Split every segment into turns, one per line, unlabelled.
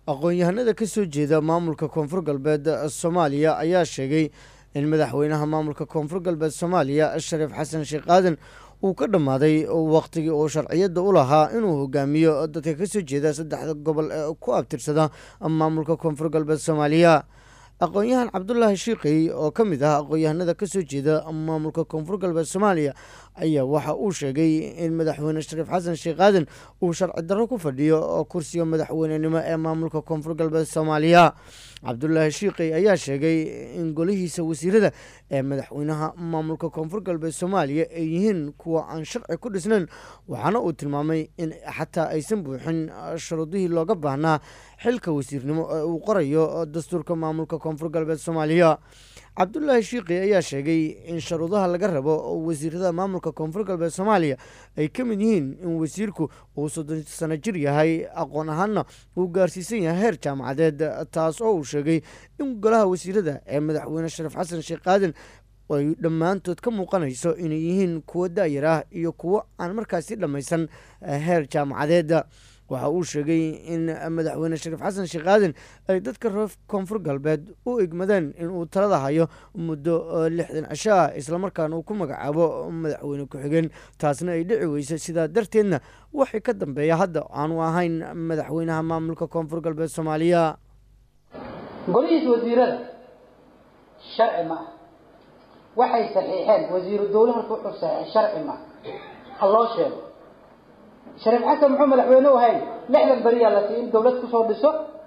aqoon-yahanada ka soo jeeda maamulka koonfur galbeed soomaaliya ayaa sheegay in madaxweynaha maamulka koonfur galbeed soomaaliya shariif xasan sheekh aadan uu ka dhammaaday waqtigii uu sharciyadda u lahaa inuu hogaamiyo dadka ka soo jeeda saddexda gobol ee ku abtirsada maamulka koonfur galbeed soomaaliya aqoon-yahan cabdulaahi shiiqi oo ka mid ah aqoon-yahanada ka soo jeeda maamulka koonfur galbeed soomaaliya ayaa waxa uu sheegay in madaxweyne shariif xasan sheekh aadan uu sharci darro ku fadhiyo kursiga madaxweynenimo ee maamulka koonfur galbeed soomaaliya cabdulaahi shiiqi ayaa sheegay in golihiisa wasiirada ee madaxweynaha maamulka koonfur galbeed soomaaliya ay yihiin kuwa aan sharci ku dhisnayn waxaana uu tilmaamay in xataa aysan buuxin shuruudihii looga baahnaa xilka wasiirnimo ee uu qorayo dastuurka maamulka koonfur galbeed soomaaliya cabdulaahi shiiqi ayaa sheegay in sharuudaha laga rabo wasiirada maamulka koonfur galbeed soomaaliya ay ka mid yihiin in wasiirku uu soddon sano jir yahay aqoon ahaanna uu gaarsiisan yahay heer jaamacadeed taas oo uu sheegay in golaha wasiirada ee madaxweyne shariif xasan sheekh aadan ay dhammaantood ka muuqanayso inay yihiin kuwo daayar ah iyo kuwo aan markaasi dhammaysan heer jaamacadeed waxa uu sheegay in madaxweyne shariif xasan sheekh aadan ay dadka reer koonfur galbeed u egmadeen inuu talada hayo muddo lixdan cisho ah islamarkaana uu ku magacaabo madaxweyne ku-xigeen taasna ay dhici weysa sidaa darteedna waxay ka dambeeya hadda aanu ahayn madaxweynaha maamulka koonfur galbeed soomaaliya
golihiisa wasiirada sharci ma ah waxay saxiixeen wasiiru dowle horta wuxuu saxiixay sharci ma ha loo sheego shariif xasan muxuu madaxweyne u ahayn lixdan beriyaa la siiy in dawlad kusoo dhiso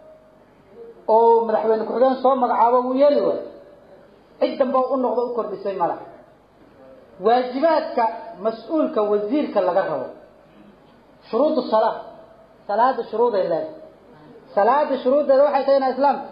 oo madaxweyne ku-xigeen soo magacaabo wuu yeeli waayo cid damba u noqdo u kordhisay mala waajibaadka mas-uulka wasiirka laga rabo shuruudu salaa salaada shuruuday leedahay salaada shuruuddeeda waxay tahay inaa islaamka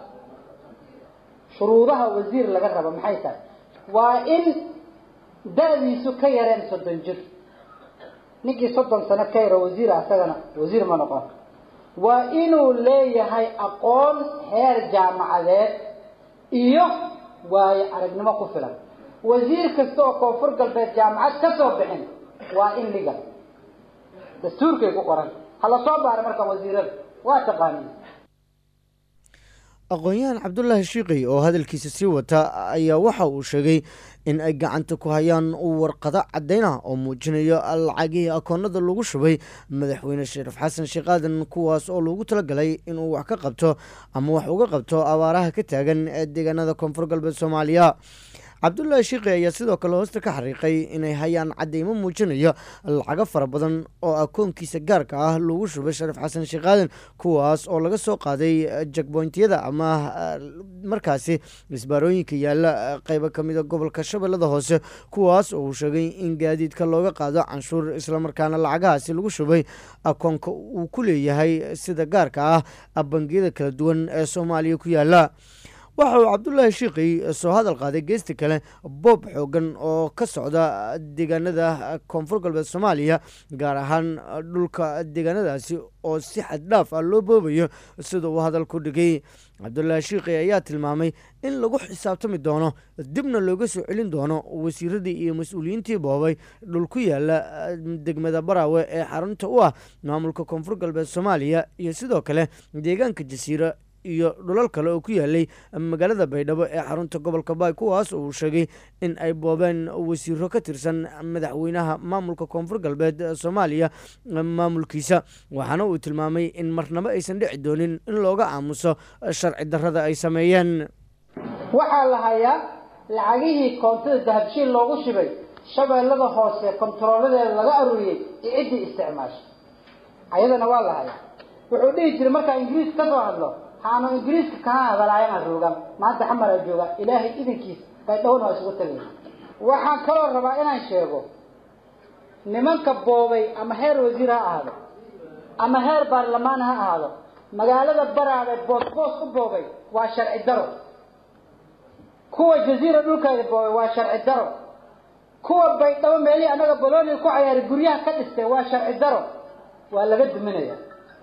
shuruudaha wasiir laga rabo maxay tahay waa in da-diisu ka yareen soddon jir ninkii soddon sano ka yaro wasiir asagana wasiir ma noqon waa inuu leeyahay aqoon heer jaamacadeed iyo waayo aragnimo ku filan wasiir kasta oo koonfur galbeed jaamacad ka soo bixin waa in liga dastuurkay ku qoran hala soo baara markaan wasiirada waa taqaaniin
aqoon-yahan cabdulaahi shiiqi oo hadalkiisa sii wata ayaa waxa uu sheegay in ay gacanta ku hayaan warqado caddayn ah oo muujinayo lacagihii akoonada lagu shubay madaxweyne shariif xasan sheekh aadan kuwaas oo loogu talagalay inuu wax ka qabto ama wax uga qabto abaaraha ka taagan ee deegaanada koonfur galbeed soomaaliya cabdulaahi shiiqi ayaa sidoo kale hoosta ka xariiqay inay hayaan cadeymo muujinaya lacago fara badan oo akoonkiisa gaarka ah lagu shubay shariif xasan sheekh aadan kuwaas oo laga soo qaaday jagboyntiyada ama markaasi isbaarooyinka yaala qeybo kamida gobolka shabeellada hoose kuwaas oo uu sheegay in gaadiidka looga qaado canshuur islamarkaana lacagahaasi lagu shubay akoonka uu ku leeyahay sida gaarka ah bangiyada kala duwan ee soomaaliya ku yaala waxa uu cabdulaahi shiiqi soo hadal qaaday geesta kale boob xoogan oo ka socda deegaanada koonfur galbeed soomaaliya gaar ahaan dhulka deegaanadaasi oo si xad dhaaf ah loo boobayo sida uu hadal ku dhigay cabdulaahi shiiqi ayaa tilmaamay in lagu xisaabtami doono dibna looga soo celin doono wasiiradii iyo mas-uuliyiintii boobay dhul ku yaala degmada baraawe ee xarunta u ah maamulka koonfur galbeed soomaaliya iyo sidoo kale deegaanka jasiiro iyo dhulal kale oo ku yaalay magaalada baydhabo ee xarunta gobolka baay kuwaas oo uu sheegay in ay boobeen wasiiro ka tirsan madaxweynaha maamulka koonfur galbeed soomaaliya maamulkiisa waxaana uu tilmaamay in marnabo aysan dhici doonin in looga aamuso sharci darrada ay sameeyeen
waxaa la hayaa lacagihii koontada dahabshiil loogu shibay shabeellada hoose kontarooladeeda laga aruuriyey iyo ciddii isticmaashay ayadana waa la hayaa wuxuu dhihi jiray markaa ingiriis ka soo hadlo haanu ingiriiska kaa hadalaayana roogan maanta xamaraa jooga ilaahay idinkiisa baydhowna waa isugu tagay waxaan kaloo rabaa inaan sheego nimanka boobay ama heer wasiir ha ahaado ama heer baarlamaan ha ahaado magaalada baraada boosboos u boobay waa sharci daro kuwa jaziira dhulkeeda boobay waa sharci daro kuwa baydhabo meelihii annaga bolonia ku cayaaray guryaha ka dhistay waa sharci daro waa laga duminaya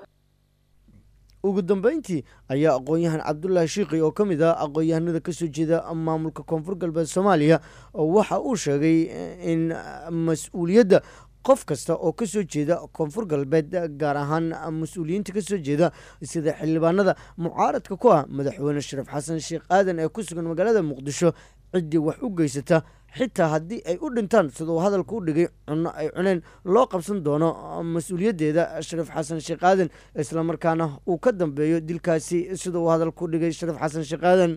ugu dambeyntii ayaa aqoon-yahan cabdulaahi shiiqi oo ka mid ah aqoon-yahanada kasoo jeeda maamulka koonfur galbeed soomaaliya waxa uu sheegay in mas-uuliyadda qof kasta oo kasoo jeeda koonfur galbeed gaar ahaan mas-uuliyiinta kasoo jeeda sida xildhibaanada mucaaradka ku ah madaxweyne shariif xasan sheekh aadan ee ku sugan magaalada muqdisho ciddii wax u geysata xitaa haddii ay u dhintaan siduu hadalka u dhigay cunno ay cuneen loo qabsan doono mas-uuliyaddeeda shariif xasan sheekh aadan islamarkaana uu ka dambeeyo dilkaasi siduu hadalka u dhigay shariif xasan sheekh aadan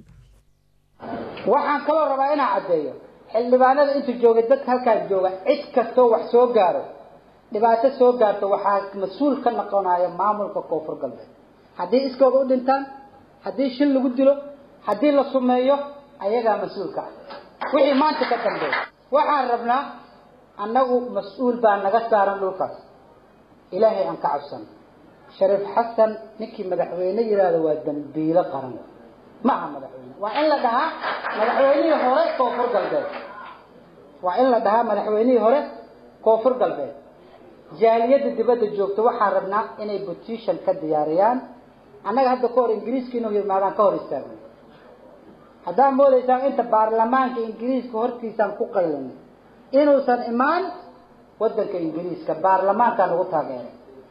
waxaan kaloo rabaa inaan caddeeyo xildhibaanada inta joogay dadka halkaan jooga cid kastoo wax soo gaaro dhibaato soo gaarto waxaa mas-uul ka noqonaya maamulka koonfur galbeed haddii iskooda u dhintaan haddii shil lagu dilo haddii la sumeeyo ayagaa mas-uulka ah wixii maanta ka dambeeya waxaan rabnaa annagu mas-uul baa naga saaran dhulkaas ilaahay aan ka cabsano shariif xasan ninkii madaxweyne yidhaahdo waa dambiilo qaran ma aha madaxweyne waa in la dhahaa madaxweynihii hore koonfur galbeed waa in la dhahaa madaxweynihii hore koonfur galbeed jaaliyadda dibadda joogta waxaan rabnaa inay petition ka diyaariyaan annaga hadda ka hor ingiriiska inuu yimaadaan ka hor istaagna haddaad moodaysaan inta baarlamaanka ingiriiska hortiisaan ku qaylinay inuusan imaan waddanka ingiriiska baarlamaankaan ugu taageeray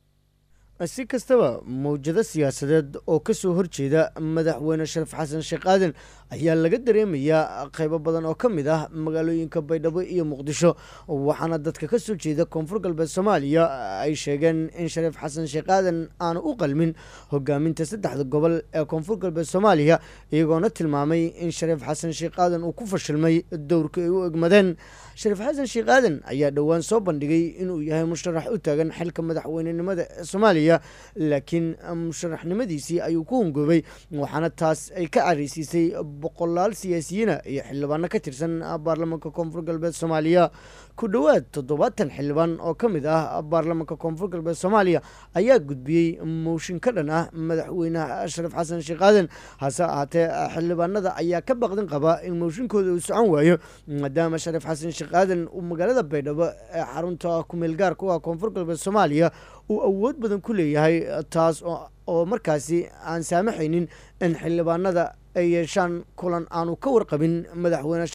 si kastaba mawjado siyaasadeed oo kasoo horjeeda madaxweyne shariif xasan sheekh aadan ayaa laga dareemayaa qeybo badan oo ka mid ah magaalooyinka baydhabo iyo muqdisho waxaana dadka kasoo jeeda koonfur galbeed soomaaliya ay sheegeen in shariif xasan sheekh aadan aanu u qalmin hogaaminta saddexda gobol ee koonfur galbeed soomaaliya iyagoona tilmaamay in shariif xasan sheekh aadan uu ku fashilmay dowrka ay u egmadeen shariif xasan sheekh aadan ayaa dhowaan soo bandhigay inuu yahay musharax u taagan xilka madaxweynenimada ee soomaaliya laakiin musharaxnimadiisii ayuu ku hungoobay waxaana taas ay ka careysiisay boqolaal siyaasiyiina iyo xildhibaano ka tirsan baarlamaanka koonfur galbeed soomaaliya ku dhowaad toddobaatan xildhibaan oo ka mid ah baarlamaanka koonfur galbeed soomaaliya ayaa gudbiyey mooshin ka dhan ah madaxweynaha shariif xasan sheekh aadan hase ahaatee xildhibaanada ayaa ka baqdin qaba in mooshinkooda uu socon waayo maadaama shariif xasan sheekh aadan uu magaalada baydhabo ee xarunta kumeel gaarka u ah koonfur galbeed soomaaliya uu awood badan ku leeyahay taas oo markaasi aan saamaxaynin in xildhibaanada ay yeeshaan kulan aanu ka warqabin madaxweyne